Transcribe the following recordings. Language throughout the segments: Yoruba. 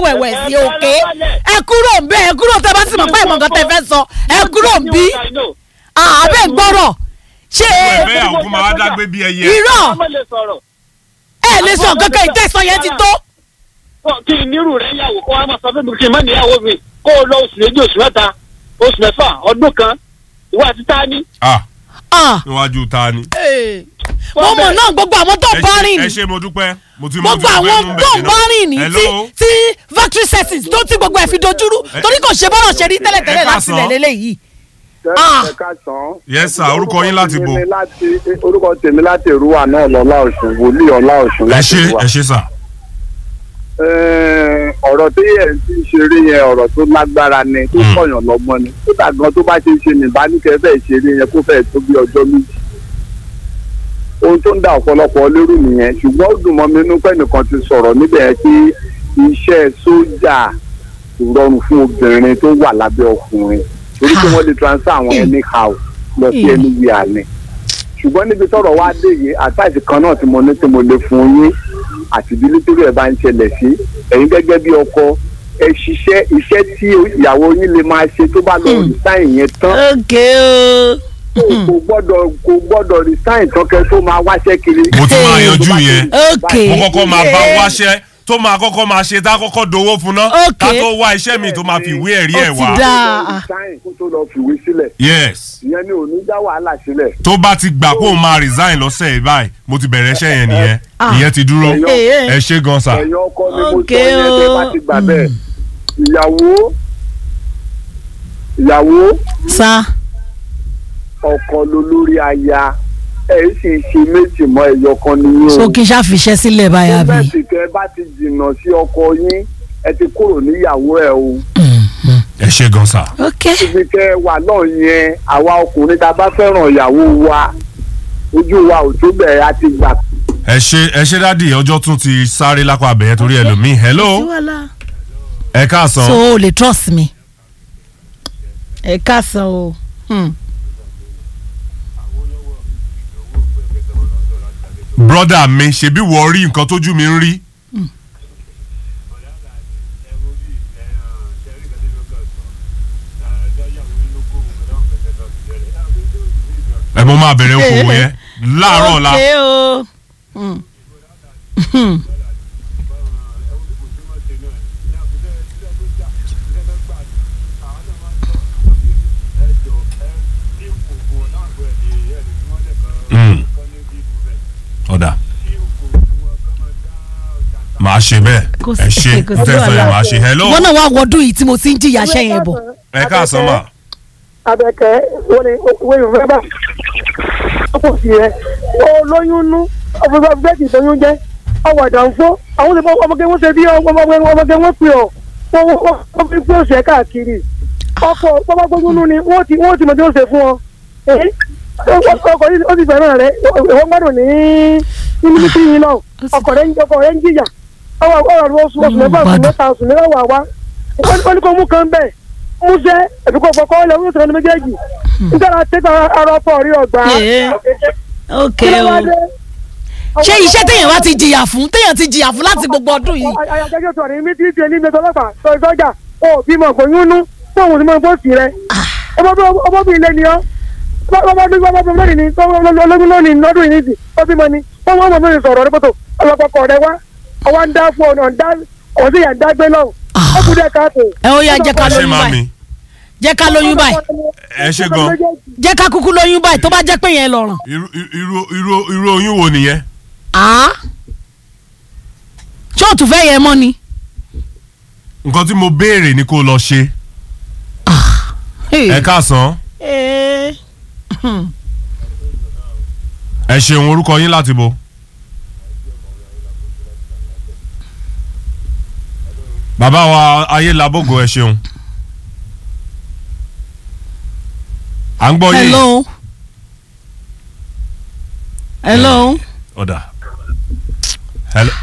wẹ̀wẹ̀ sí òkè ẹ kúrò ń bẹ ẹ kúrò tẹ bá sì mọ̀ pé ìmọ̀ nǹkan tẹ fẹ́ sọ ẹ kúrò ń bí àbẹ̀ gbọ́rọ̀ ṣé ẹ̀fẹ́ àwọn kó máa wá dágbé bí ẹyẹ. irọ́ ọmọ lè sọ̀rọ̀ ẹ lè sọ kankan ìtẹ̀sán yẹn ti tó. kí n nírú rẹ̀ yàwó kó wá máa sọ fún mi kí n má níyàwó mi kó o lọ oṣù méjì oṣù mẹ́ta oṣù mẹ́fà ọdún kan ìwà àti tání. ah Ah, níwájú ta ni. eh. mo mọ̀ náà gbogbo àwọn tó ẹ bá ṣe- rìn ẹ ní ṣe mo dúpẹ́ mo ti mọ gbogbo tí mo fẹ́ àwọn mú tó bẹ̀rẹ̀ bá rìn ní tí Hello? tí factory settings tó ti gbogbo ẹ̀ fi dojúrú torí kò ṣe bọ́rọ̀ ṣe rí tẹ́lẹ̀tẹ́lẹ̀ ẹ láti káàsán. ilẹ̀ lélẹ́yìí. Ah. ẹ káàsán. yes sir orúkọ yín láti bo. Tèmi láti- orúkọ tèmi láti ìrúwà náà lọ́lá ọ̀ṣun wòlíì ọlá ọ̀ṣun ẹ láti ṣe ìrúwà. ẹ ṣe sà. Ẹ̀ẹ́n, ọ̀rọ̀ tí ẹ̀ ń ti ṣeré yẹn ọ̀rọ̀ tó lágbára ni tó Mm. kọ̀yàn lọ́gbọ́n ni kódà gan tó bá ṣe ń ṣe nìbánikẹ́ bẹ́ẹ̀ ṣeré yẹn kó fẹ́ẹ̀ tó bí ọjọ́ méjì. ohun tó ń da ọ̀pọ̀lọpọ̀ lérú nìyẹn ṣùgbọ́n ó dùn mọ́ mi inú pé nìkan ti sọ̀rọ̀ níbẹ̀ yẹn pé iṣẹ́ sójà kò rọrùn fún obìnrin tó wà lábẹ́ ọkùnrin torí pé wọ́n lè transfer àwọn anyhow lọ sí Mm. anywhere ni ṣùgbọ́n níbi tọ́rọ̀ wá dé yìí àtàjì kan náà tí mo ní tí mo lè fún yín àti ìdílé torí ẹ̀ bá ń ṣẹlẹ̀ sí ẹ̀yin gẹ́gẹ́ bí ọkọ ẹ ṣiṣẹ́ iṣẹ́ tí ìyàwó yín lè máa ṣe tó bá lọ Hmm. resign yẹn tán ok o kò gbọ́dọ̀ kò gbọ́dọ̀ resign tán kẹ́ tó máa wáṣẹ́ kiri. mo ti máa yanjú yẹn ok mo kọ́kọ́ máa bá Yeah. wáṣẹ́ tó máa kọ́kọ́ máa ṣe tá a kọ́kọ́ dowó fún ná Ok. ká tó wá iṣẹ́ mi tó máa fi ìwé ẹ̀rí ẹ̀ Ó ti wá. dá. resign kó tó lọ fìwé sílẹ̀ yes ìyẹn ni ò ní dá wàhálà sílẹ̀. tó bá ti gbà kó o máa resign lọ́sẹ̀ yìí báyìí mo ti bẹ̀rẹ̀ iṣẹ́ yẹn nìyẹn Ah. ìyẹn ti dúró Ẹ̀yọ́. ẹ ṣe gan sa. ẹ̀yin ọkọ ni mo Ok sọ yẹn o. tẹ́ bá ti gbà bẹ́ẹ̀ ìyàwó ìyàwó sa ọkọ ló lórí aya ẹ sì ṣe méjì mọ́ ẹyọ kan nìyẹn so o. kí n ṣàfiṣẹ́ sílẹ̀ báyà bí. bẹ́ẹ̀ sì tẹ́ bá ti jìnnà sí ọkọ yín ẹ ti kúrò níyàwó ẹ o. ẹ ṣe gan sa. ok ibi tẹ́ wà náà yẹn àwa ọkùnrin tá a bá fẹ́ràn ìyàwó wa ojú wa ò tó bẹ̀rẹ̀ a ti gbà. ẹ ṣe ẹ ṣe dádì ọjọ́ tún ti sáré lápá abẹ́yẹ torí ẹlòmíì hello ẹ káàsán so o lè trust me. ẹ káàsán o. Hmm. brọ́dà mi ṣebí wọ́n rí nǹkan tójú mi ń rí. ẹ mo máa bẹ̀rẹ̀ okòwò yẹn láàárọ̀ ọ̀la ok o. Hmm. Hmm. Mm. ọ̀dà màá ṣe bẹ́ẹ̀ Kò sí- ẹ ṣe kò sí n tẹ́ sọ yẹn wàhálà. màá ṣe hello wọn náà wá wọdún yìí tí mo ti ń jìyà ṣẹ́ yẹn bọ̀. ẹ káàsán mà abẹ́kẹ́ wọ́n ní owó ìrùfẹ́ bá ọkọ̀ sí rẹ̀ ó lóyún nú ọ̀fọ̀fọ̀ bẹ́ẹ̀kì tóyún jẹ́ ọwọ́ àdánfó àwọn olùkọ́ ọmọge wọ́n ṣe bí ọmọge ọmọge wọ́n pè ọ́ wọ́n wọ́n wọ́n fi pé òṣè káàkiri ọkọ̀ bọ́bá gbóyún nú ni wọ́n ti wọ́n ti mọ̀ tí ó ṣe fún ọ èyí ọkọ̀ yìí ó ti fẹ́ràn rẹ̀ ìwọ́n gbádùn ní ní mílíkì yìí náà ọkọ̀ rẹ̀ ń ọkọ̀ rẹ̀ ń jìyà ọwọ́ ọ̀rọ̀ oṣù oṣù mẹ́fà oṣù mẹ́ta oṣù mẹ́wàá wá wọ́n ní kó mú kan bẹ́ẹ̀ múṣẹ́ ẹ̀dùkọ̀ fọkọ́ ilẹ̀ wọ́n sọ̀rọ̀ ní méjèèjì nígbà tẹ́tà ara ọkọ̀ rí ọgbà. Yeah. ok kí ló o. wá dé? ṣé iṣẹ́ téèyàn wá ti jìyà fún téèyàn ti jìyà fún láti gbogbo ọdún yìí. ayọ̀kẹ́kẹ́ sọ̀rọ̀ ní mítí ìdíje ní ìgbésọ̀ ọlọ́pàá sọ ìsọjà ó bímọ kò yúnú fún òun tí mo fọ́ sí rẹ. ọmọbìnrin ilé ni ọ́ ọmọbìnrin lónìí ni ológun lónìí lọ́dún yìí nìsí ó bímọ ni wọ́n mọ̀ mọ̀ sọ̀rọ̀ nípòtò ọlọ́pàá rẹ wá ọwọ́ ń dá fún ọ̀nà ọ̀dá ọ̀sìn yà ń dá gbé lọ́wọ́ ó kú dẹ́ káàtó. ẹ ó yá jẹ́ ká ẹ ṣe lóyún máa báyìí mi jẹ́ ká lóyún báyìí ẹ ṣe gan jẹ́ ká kúkú lóyún báyìí tó bá jẹ́ pé yẹn lọ́rùn. irú irú irú irú oyún wo nìyẹn Ah? ṣé òtún fẹ́ yẹn mọ́ ni. nǹkan tí mo béèrè ni kó lọ ṣe ẹ káàsán Eh. ẹ ṣeun orúkọ yín láti bo. bàbá wa ayélabogo ẹ ṣeun à ń gbọ́ yín hello. hello. ọ̀dà hello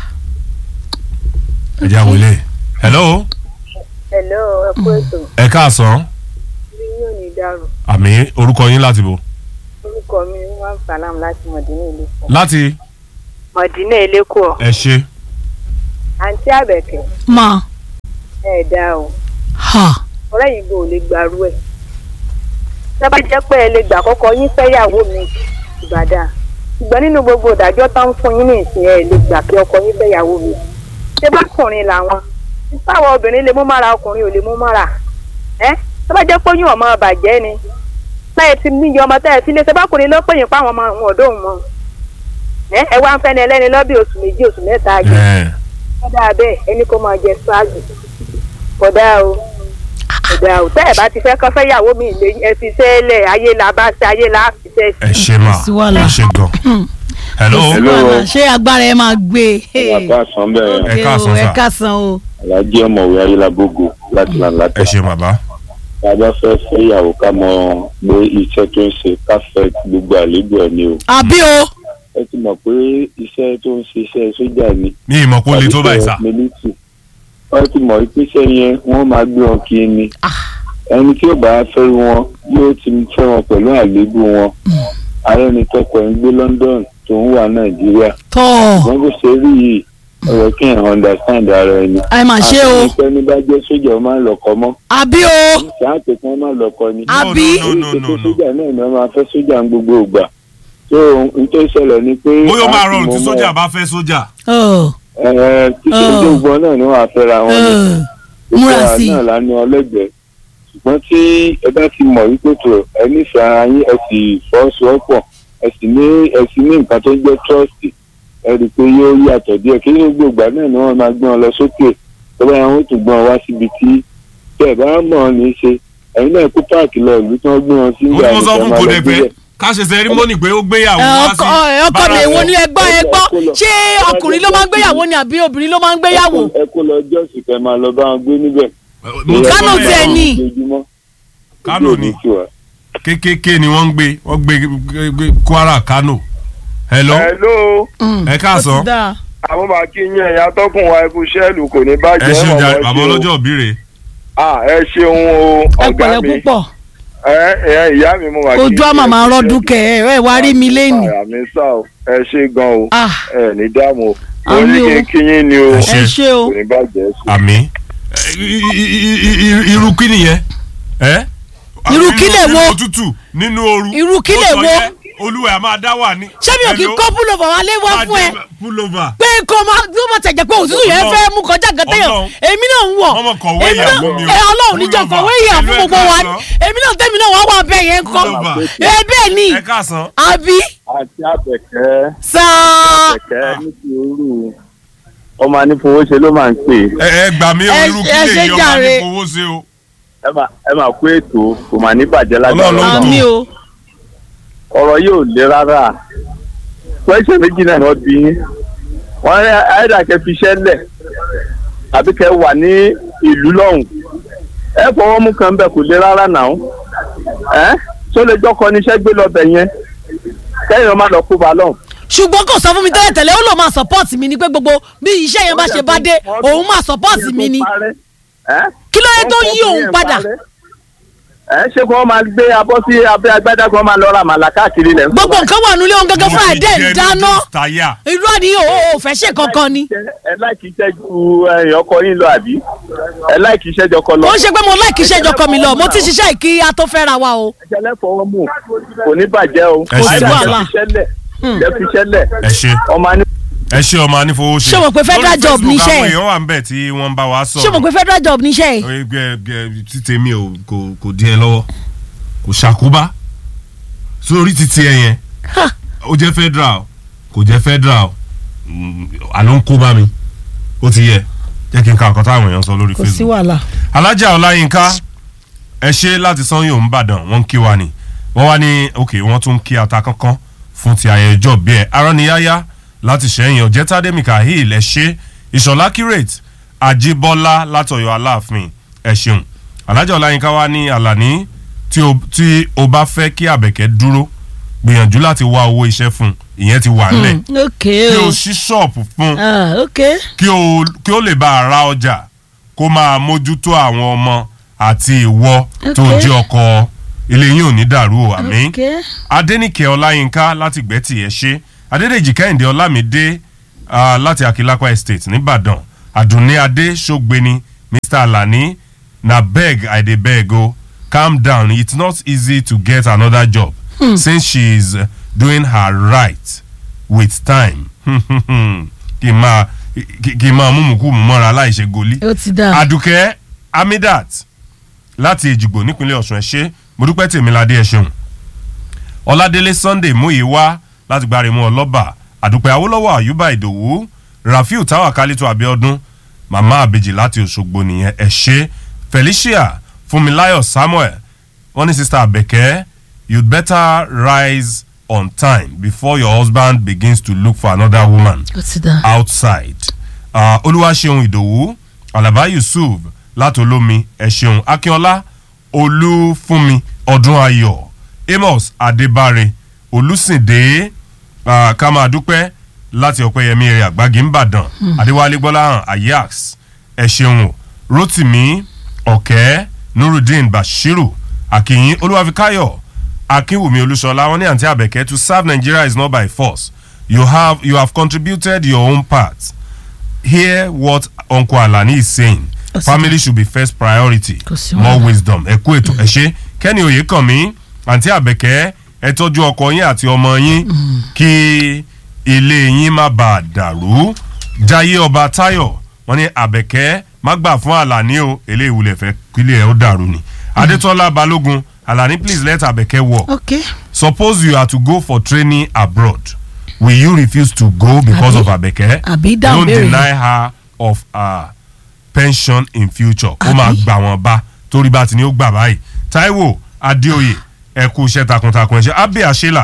ẹ jẹ́ àwọn ilé hello hello ẹ kú ètò ẹ káàsán bí yóò ní dàrú àmì orúkọ yín láti bo orúkọ mi wà sàlám láti mọ̀dínà ìlẹ́kọ̀ọ́ láti mọ̀dínà ìlẹ́kọ̀ọ́ ẹ ṣe àǹtí àbẹ̀kẹ́ ma ẹ̀ dá o ha ọ̀rẹ́ yìí gbọ́ ò lè gbàrú ẹ̀ sábà jẹ́ pé ẹ lè gbà kọ́kọ́ yín fẹ́yàwó mi ìbàdàn ṣùgbọ́n nínú gbogbo ìdájọ́ tó ń fún yín ní ìsìn ẹ̀ lè gbà kí ọkọ yín fẹ́yàwó mi ṣé bákùnrin làwọn sáwọn obìnrin lè mú mára ọkùnrin ò lè mú mára ẹ sábà jẹ́ pé oyún ọmọ bàjẹ́ ni táyẹ̀ ti níyọ ọmọ táyẹ̀ ti lé ṣe bákùnrin ló pè yín páwọn ọmọ àwọn ọ̀dọ́ òun mọ́ ẹ ẹ wá ń fẹ́ni ẹlẹ́ni lọ́bí oṣù méjì oṣù mẹ́ta àgbẹ̀ ẹ kódà bẹ́ẹ̀ ẹni kó máa jẹ ṣáàgì kódà o kódà o tẹ́ ẹ̀ bá ti fẹ́ kọ́ fẹ́ yàwó mi lè ẹ fi sẹ́lẹ̀ ayé la bá ṣe ayé la fi ṣe ẹ ṣe mà sí wàhálà. ẹ ṣe gan. hello kò sí wàhálà ṣé agbára ẹ máa gbé e. bàbá àsán bẹ̀rẹ̀ Ẹ káàsán ẹ sà. káàsán o. alájí ọmọwé ayélujábógo láti là ẹ látà ṣe bàbá. tá a bá fẹ́ fẹ́yàwó ká mọ pé iṣẹ́ tó ń ṣe ká fẹ́ gbogbo àlébù ẹ̀ ni o àbí o. ẹ ti mọ̀ pé iṣẹ́ tó ń ṣe iṣẹ́ sójà ni ní ìmọ̀ kó le tó báyìí sà. mílítì wọ́n ti mọ̀ pé iṣẹ́ yẹn wọ́n máa gbé wọn kiri ni ẹni tí ò bá fẹ́ wọn yóò ti fẹ́ wọn pẹ̀lú àlébù wọn ààrẹ ni tọkọ ẹ̀ ń gbé London tó ń wà Nàìjíríà tọ́ wọ́n bó ṣe rí yìí ọ̀rọ̀ kí ẹ̀ understand ara ẹni. ẹ mà ṣe o. àti ẹni bá jẹ́ sójà ó máa ń lọ́kọ mọ́ àbí o. ṣáàtì kan máa lọ́kọ ni. àbí. no no no no no. sójà náà ni wọ́n máa fẹ́ sójà ń gbogbo ìgbà. tó n tó ṣẹlẹ̀ ni pé. bóyá ó máa láti rọrùn tí mọ̀ sójà mọ́- bá fẹ́ sójà. Ọ̀, ẹ ẹ tí sójà Oh. ògbọ́n náà ni wọ́n á fẹ́ra wọn ni. ọ̀, múra Ìfẹ́ sí i. náà la ní ọlẹ́gbẹ̀ẹ́ ṣùgbọ́n tí ẹ bá ti mọ̀ wípé tó ẹ nífẹ̀ẹ́ ara yín ẹ sì fọ́sowọ́pọ̀ ẹ sì ní ẹ sì ní nǹkan tó jẹ́ trust ẹ rí i pé yóò yàtọ̀ díẹ̀ kí ní gbogbo ìgbà náà ni wọ́n máa gbé wọn lọ sókè tó bá wọn ó tún gbé wọn wá síbi tí tí ẹ bá mọ̀ ọ́ ní í ṣe ẹ̀yin náà kú páàkì lọ ìlú tí wọ́n gbé wọn sí mo ìgbà tún sọ fún máa kò lọ dẹ̀ gbé fẹ́ bẹ̀. ká ṣe sẹ́rímọ́nì pé ó gbéyàwó ẹ, wá ọkọ sí. ẹ, ọkọ mi èwo ni ẹ gbọ́ ẹ gbọ́ Ẹ kó lọ. ṣé ọkùnrin ló máa ń gbéyàwó ni àbí obìnrin ló máa ń gbéyàwó. ẹ kó lọ jọ́sìn kẹ́ máa lọ bá wọn gbé níbẹ̀. mo tún Kánò sọ tiẹ̀ bẹ́ẹ̀. ni. Ojoojúmọ́. Kánò ni. kékeré ni wọ́n ń gbé wọ́n gbé gbé- gbé Kwara Kánò. hello hello Mm, ẹ káàsán. ó ti dáa. àwọn máa kí yín ẹ̀yà tọkùn wa ikú sẹ́ẹ̀lù kò ní ẹ bàjẹ́ ṣe mọ̀mọ́ jà ẹ bàbá ṣeun. ọlọ́jọ́ òbíire. Ah, ẹ ṣeun o ẹ ọ̀gá pẹ̀lẹ́ mi púpọ̀ ẹ ẹ ìyá mi mo máa kí ojú àmà máa rọ́dún kẹ ẹ ẹ wá rí mi lẹ́nu. àyà mi sá o ẹ ṣe gan o Ah, ẹ ní dààmú o Àmì mo ní kí o. n kí yín ni o Ẹ ẹ ṣé o. kò ní bàjẹ́ sí. àmì irú kí nìyẹn ẹ. Irú kí lè wo? nínú òtútù nínú ooru. Irú kí lè Ó sọ wo? yẹn, olúwa ẹ̀ máa dá wà ní. ṣé mi ò kí kọ́ púlọ̀fà wá lé wá fún ẹ pullover. pé kó máa tó máa tẹ̀jẹ̀ pé òtútù yẹn Ọlọ́run. fẹ́ mú kọjá gan téèyàn Ọlọ́run. èmi náà ń wọ̀ Ọmọ kọ̀wé èmi ìyá náà fún mi o. ẹ ọlọ́run níjọ Pullover. kọ̀wé ìyá fún Ìlú gbogbo Ẹ̀ka wa sọ. èmi náà tẹ́mi náà wá wà bẹ́ẹ̀ yẹn kọ́ Pullover. ẹ bẹ́ẹ̀ ni ẹ káàsán. àbí àti àbẹ̀kẹ́ sáà àbẹ̀kẹ́ ní sùúrù ọmọ anífowóṣe ló máa ń pè é. ẹ ẹ gbà mí o Ẹ- irú kí ẹ lè ṣe yọ máa jàre. ní fowó ṣe o. ẹ máa ẹ máa kó ètò kò máa ní bàjẹ́ lágbára Ọlọ́run ló ń Ọlọ́run. àmì o ọ̀rọ̀ yóò le rárá pẹ́ṣẹ̀ méjì náà ni wọ́n bí yín wọ́n ní ayédàkẹ́ fi iṣẹ́ lẹ̀ àbí kẹ́ wà ní ìlú lọ́hùn ẹ fọwọ́ mú kan bẹ́ẹ̀ kò le rárá náà ẹ tó lè jọ́kọ níṣẹ́ gbé lọ́bẹ̀ yẹn kẹ́yìn ọmọ lọ kó ba lọ́hùn. ṣùgbọ́n kò sọ fún mi tẹ́lẹ̀ tẹ́lẹ̀ ó lò máa support mi ni pé gbogbo bí iṣẹ́ yẹn bá ṣe bá dé òun máa support mi ni kí ló dé tó yí òun padà ẹ ṣé kí wọ́n máa gbé abọ́ sí abẹ́ agbádá kí wọ́n máa lọ ra màlà káàkiri lẹ̀ ń gbogbo nǹkan wà nílé òun gẹ́gẹ́ fún àìdẹ́ Mo ti jẹ ìdáná noodles táyà. irú àníyàn ò ò fẹ́ ṣe kankan ni ẹ láìkí iṣẹ́ ju ẹ̀yìn ọkọ yín lọ àbí ẹ láìkí iṣẹ́ jọkọ lọ. ó ṣe pé mo láìkí iṣẹ́ ìjọkọ mi lọ mo ti ṣiṣẹ́ ìkí a tó fẹ́ ra wa o ẹjẹlẹ fọwọ́ mú kò ní bàjẹ́ o. Ẹ ṣe Àìdá wàhálà. jẹ́ fiṣẹ́lẹ̀ jẹ́ fiṣẹ́lẹ̀ ẹ ṣe ọmọ aní. ẹ ṣe ọmọ anífowó ṣe. Ṣé o mọ̀ pé federal Lórí job Facebook níṣẹ́ àwọn ẹ̀? èèyàn wà ń bẹ̀ tí wọ́n ń bá wa sọ̀rọ̀. ṣé mo pe federal job níṣẹ́ yìí ẹgbẹ́ ẹgbẹ́ títẹ mi ò kò kò dín ẹ lọ́wọ́ kò ṣàkóbá sórí títí ẹ yẹn Ha. ó jẹ́ federal kò jẹ́ federal mm, àló ń kó bá mi ó ti yẹ jẹ́ kí n ka ọ̀kan táwọn èèyàn sọ lórí kò sí Facebook. wàhálà alájà ọláyínká ẹ ṣe láti sanyo nìbàdàn wọ́n ń kí wa ni wọ́n wá ní ok wọ́n tún ń kí ata kankan fún ti ayẹyẹ ọjọ́ bí ẹ aránniyáyá láti ṣẹ́yìn ọ̀jẹ́tàdé mikael ẹ ṣe ìṣọ̀lá curate àjíbọ́lá látọ̀yọ̀ aláàfin ẹ ṣeun alájà ọláyínká wá ní àlàní tí o tí o bá fẹ́ kí àbẹ̀kẹ́ dúró gbìyànjú láti wá owó iṣẹ́ fún un ìyẹn ti wà nílẹ̀ ok kí o o ṣí ṣọ́ọ̀pù fún un Ah, ok kí o kí o lè bá a ra ọjà kó máa mójútó àwọn ọmọ àti ìwọ tó Ok. jẹ́ ọkọ ilé yín ò ní dàrú o àmín ok adẹnìkẹ ọláyínká láti gbẹ́tì ẹ̀ ṣe adédèjì kẹ́hìndé ọlámídé ah, láti akilapa estate nìbàdàn àdùnní adé ṣògbéni mr alani na beg i dey beg o calm down it's not easy to get another job Hmm. since she is uh, doing her right with time kì í máa kì kì í máa mú mùkú mú mọ́ra láìṣe goli ó ti dáa. àdùkẹ́ amidat láti èjìgbò nípínlẹ̀ ọ̀sùn ẹ̀ ṣe mo dúpẹ́ tèmíládé ẹ̀ ṣeun ọládélé sunday múyì wá láti gbáremú ọlọ́ba àdùpẹ́ awólọ́wọ̀ àyùbá ìdòwú rafiu tawakalitu abiodun màmá àbèjì láti òṣogbo nìyẹn ẹ̀ ṣe felicia funmilayo samuel wọ́n ní sista abẹ́kẹ́ you'd better rise on time before your husband begins to look for another woman ó ti dáa. outside uh, olúwaṣeun ìdòwú alaba yusuf látolómi ẹ̀ṣeun akínọlá olúfúnmi ọdún ayọ̀ amos adébáre olùsìndé uh, kàmáàdúpẹ́ láti ọ̀pẹ́yẹmí rẹ̀ àgbági ńbàdàn Hmm. adéwálé gbọ́láhàn ayax ẹ̀ṣeun o rotimi ọ̀kẹ́ nurudeen bashiru akínyìn olúwàfíkáyọ̀ akínwùmí olúṣọlá wọn ní àǹtí àbẹ̀kẹ́ to serve nigeria is not by force you have you have contributed your own part hear what uncle alani is saying Ó sì family should be first priority sí more wàhálà. wisdom ẹ kú ètò ẹ ṣe kẹ́ni òye kàn mí àǹtí àbẹ̀kẹ́ ẹ tọ́jú ọkọ yín àti ọmọ yín kí ilé yín má bàa dàrú jayé ọba tayo wọn ní àbẹ̀kẹ́ má gbà fún àlàní o eléyìí wulẹ̀ fẹ́ kílẹ̀ ẹ̀ ó dàrú ni adétọ́lá balógun àlàní please let àbẹ̀kẹ́ work okay. suppose you are to go for training abroad will you refuse to go because Àbí- of abeke àbí dáhùn don't béèrè. deny her of her pension in future ó máa gbà wọ́n bá torí bá ti ní ó gbà báyìí taiwo adéoyè ẹ kú iṣẹ́ takuntakun ẹ ṣe abe àṣelà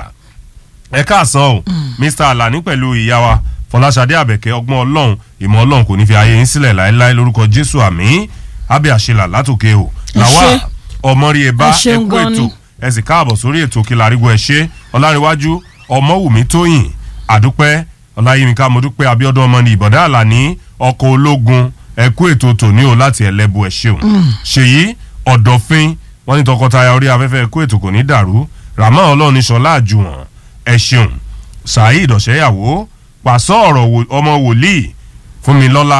ẹ káàsán o mr alani pẹ̀lú ìyá wa fọláṣadé àbẹ̀kẹ́ ọgbọ́n ọlọ́run ìmọ̀ ọlọ́run kò ní fi ayé yín sílẹ̀ láéláé lórúkọ jésù àmì abe àṣelà látòkè o Ẹ làwa ṣé. ọmọrí ẹ bá Ẹ ẹ ṣeun kú gan ètò ni. ẹ sì káàbọ̀ sórí ètò kìlárígbó ẹ ṣe ọlárẹ̀wájú ọmọwùmí tóyìn àdúpẹ́ ọláyímíká mọ́dúpẹ́ abiodun ọmọ ní ìbọ̀dá àlàní ọkọ̀ ológun ẹ kú ètò tòní o láti ẹlẹ́bu ẹ ṣeun Mm. ṣèyí ọ̀dọ̀fin wọn ní tọkọtaya orí afẹ́fẹ́ ẹ kú ètò kò ní dàrú ràmọ́ ọlọ́run ṣọlá àjùwọ̀n ẹ ṣeun saheed ọ̀ṣẹ́yàwó pàṣọ ọ̀rọ̀ wò- ọmọ wòlíì fúnmilọ́lá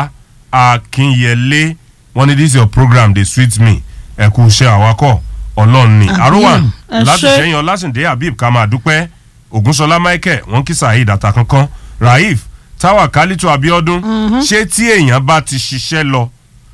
akínyẹlé wọn ní this your program dey sweet me ẹ kú iṣẹ́ àwakọ̀ ọlọ́run ni Àmín. àrùwà Ẹ láti ṣé. ṣẹ́yìn ọlásìndé habib ká máa dúpẹ́ ògúnṣọlá michael wọn kí saheed àtàkánkán raif táwa kálítù abiodun Mhm. ṣé tí èèyàn bá ti ṣiṣẹ́ lọ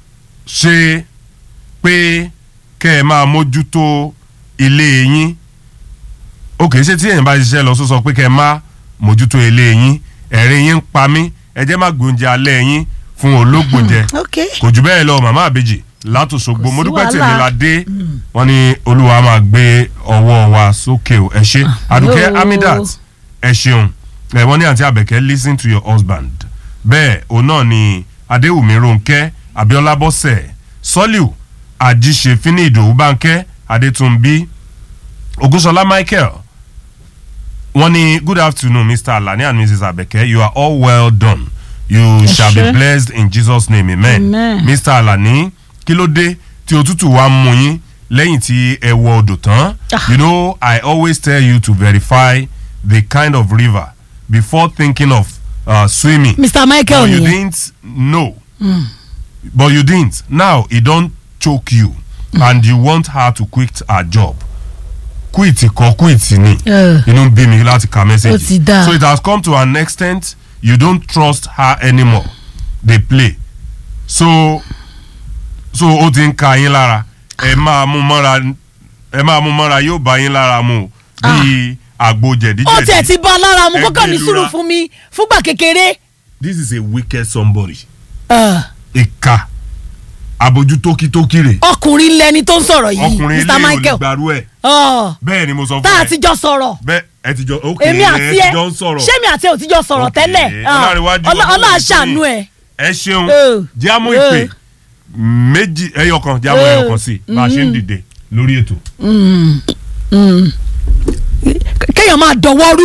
ṣe pé kẹ́ ẹ máa mójútó ilé yín ok ṣé tí èèyàn bá ṣiṣẹ́ lọ sọ sọ pé kẹ́ ẹ máa mójútó ilé yín ẹ̀rín yín ń pa mí ẹ jẹ́ má gbóúnjẹ alẹ́ yín fún olóògbòjẹ okay. kò jù bẹ́ẹ̀ lọ màmá àbèjì látòṣogbo mo dúpẹ́ wàhálà. tèmi la dé wọ́n ní olúwa máa gbé ọwọ́ wa sókè o ẹ ṣe àdùkẹ́ yóò. amidat ẹ ṣeun ẹ wọ́n ní àǹtí àbẹ̀kẹ́ lis ten to your husband bẹ́ẹ̀ òun náà ni adéwùmí ronkẹ́ abiola bọ́sẹ̀ sọ́líù àjíṣefínì ìdòwú bánkẹ́ adétúnbí ogunṣọlá michael wọ́n ní good afternoon mr alani and mrs abeke you are all well done you Ẹ shall be ṣé. blessed in jesus name amen, Amen. mr alani kí ló dé tí òtútù wa ń mú yín lẹ́yìn tí ẹ wọ odò tán you know i always tell you to verify the kind of river before thinking of uh, swimming Mr. Michael but you nìyẹn. didn't know Mm. but you didn't now e don choke you and you want her to quit her job quit kọ quit ni Eh. inú bí mi láti ka message Ó ti dáa. so it has come to an extent you don't trust her anymore dey play so so ó ti ń ka yín lára ẹ máa mú mọ́ra ẹ máa mú mọ́ra yóò bá yín lára mu bíi àgbo ó tiẹ̀ jẹ̀díjẹ̀dí ti bá a lára mu kókò ní Ẹgbẹ́ sùúrù ìlura. fún mi fúngbà kékeré. this is a wicked somebody Ah, ìka abojú tókítókí rè ọkùnrin lẹni tó ń sọ̀rọ̀ yìí ọkùnrin Mr. ilé Michael olùgbàrú ẹ̀ Ah, bẹ́ẹ̀ ni mo sọ fún tá a ẹ ti jọ sọ̀rọ̀ bẹ́ẹ̀ ẹ ti jọ ok èmi àti ẹ ẹ ti jọ ń sọ̀rọ̀ ṣé mi àti ẹ ò ti jọ sọ̀rọ̀ Ok, tẹ́lẹ̀ Ah, Ọlárewájú Ọlá- ọdún Ọlá òní ṣàánú tóyìn. ẹ. ẹ ṣeun Eh. jámú Eh. ìpè méjì ẹyọ kan jámú Eh. ẹyọ kan sí bá a ṣe ń Mhm. dìde lórí ètò. Mm, mm. kéèyàn máa dọwọ́rú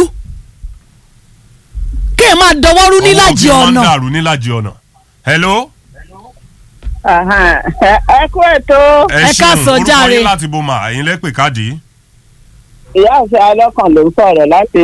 kéèyàn máa dọwọ́rú nílàjì ọwọ́ bí wọ́n ń ọ̀nà dàrú nílàjì ọ̀nà. hello. ẹ kú ètò. ẹ ṣeun orúkọ yín láti bó ma ẹ̀yin lẹ́pẹ̀ káàdì. ìyá àti alọ́kàn ló ń sọ̀rọ̀ láti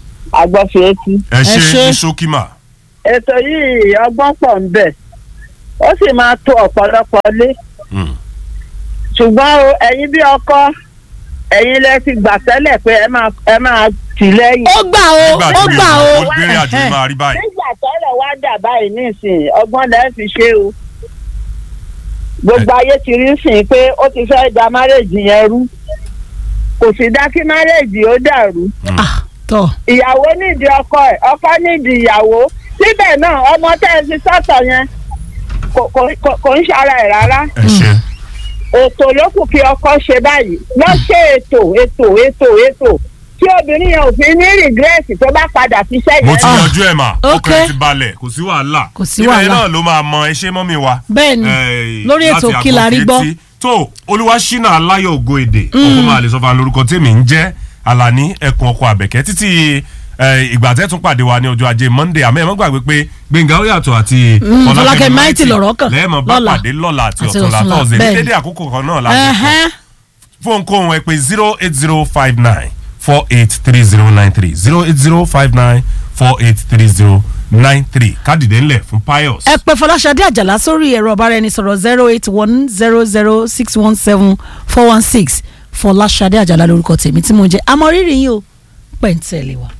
agbọ́fi etí. ẹ ṣe ní ṣókímà. ètò yìí ọgbọ́n pọ̀ ń bẹ̀ ó sì máa tó ọ̀pọ̀lọpọ̀ lé Mm. ṣùgbọ́n o ẹ̀yin bí ọkọ ẹ̀yin lẹ ti gbà tẹ́lẹ̀ pé ẹ máa ẹ máa tì lẹ́yìn. ó gbà o nígbà ó tí gbà o olùgbèrè àjò Ẹ̀hẹ́. máa rí báyìí. nígbà tọ́rọ̀ wá dà báyìí nísìnyí ọgbọ́n lẹ́ fi ṣe o gbogbo ayé ti rí sìn pé ó ti fẹ́ da márèjì yẹn rú kò sì dá kí márèjì ó dàrú Ah, tọ ìyàwó nídìí ọkọ ẹ̀ ọkọ nídìí ìyàwó síbẹ̀ náà ọmọ tẹ́ ẹ fi sọ́tọ̀ yẹn kò- kò kò- kò ń ṣara ẹ̀ rárá ẹ ṣe ètò ló kù kí ọkọ ṣe báyìí lọ ṣe ètò ètò ètò ètò tí obìnrin yẹn ò fi ní rìgírẹ́sì tó bá padà ṣiṣẹ́ mo yẹn ti náà. yanjú ẹ̀ mà ok. ọkàn ẹ̀ ti balẹ̀ kò sí wàhálà Kò sí ibẹ̀ wàhálà. náà ló máa mọ ẹ ṣe mọ́mí wa. Bẹ́ẹ̀ni, Eh, lórí ètò láti Kí la rí àgbọ̀n gbọ́. kétí. tó olúwaṣínà aláyọ̀ ògo èdè ọkọ máa lè sọ fún lórúkọ tèmi ń jẹ́ alani ẹkùn ọkọ àbẹ̀kẹ́ títí eh, ìgbà tẹ́ tún pàdé wa ní ọjọ́ ajé monday àmọ́ ẹ má gbàgbé pé gbẹ̀ngà ó yàtọ̀ àti Fọlákẹ́ Mighty lọ̀rọ̀ kàn lẹ́ẹ̀mọ́ bá lọ́la. pàdé lọ́la àti Àti ọ̀túnla ọ̀túnla, tọ́sẹ̀ ní bẹ́ẹ̀ni. dédé àkókò kan náà láti Ẹ̀hẹ́n. fóònù kóhun ẹ pé zero eight zero five nine four eight three zero nine three zero eight zero five nine four eight three zero nine three kádìdé ńlẹ̀ fún pius. ẹ pè fọláṣadé àjàlá sórí ẹ̀rọ ọ̀báraẹnisọ̀rọ̀ zero eight one zero zero six one seven four one six fọláṣadé àjàlá lórúkọ tèmi tí mo jẹ́ amọ̀rírì yín o pẹ̀ǹtẹ̀lẹ̀ wa.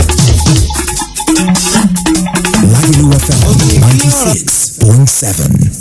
Lagelu FM 96.7.